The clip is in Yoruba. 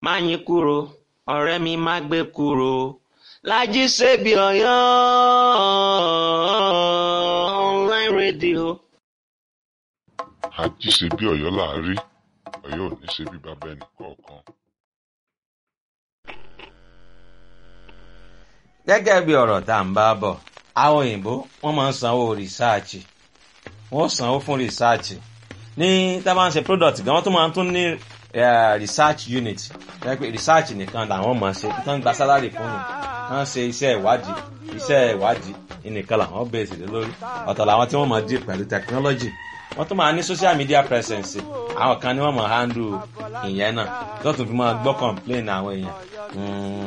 Máyìnkúrò ọ̀rẹ́ mi má gbé kúrò Lájí Sèbí Ọ̀yọ́ online radio. àjí ṣe bí Ọ̀yọ́ là á rí Ọ̀yọ́ ò ní ṣe bí bàbá ẹnì kọ̀ọ̀kan. gẹ́gẹ́ bí ọ̀rọ̀ tá à ń bá bọ̀ àwọn òyìnbó wọ́n máa ń sanwó rìsáàchì wọ́n sanwó fún rìsáàchì ní tá a bá ń ṣe product gan wọ́n tún máa ń tún ní eh, research unit jẹ́ pé research nìkan làwọn máa ṣe tán gba salary fún un wọ́n ṣe iṣẹ́ ìwádìí iṣẹ́ ìwádìí nìkan làwọn bẹ̀rẹ̀ sí lórí ọ̀tọ̀ làwọn tí wọ́n máa deal pẹ̀lú technology wọ́n tún máa ní social media presence àwọn kan ní wọ́n máa handle ìyẹn náà tó tún fi máa gbọ́ complain àwọn èèyàn. Mm,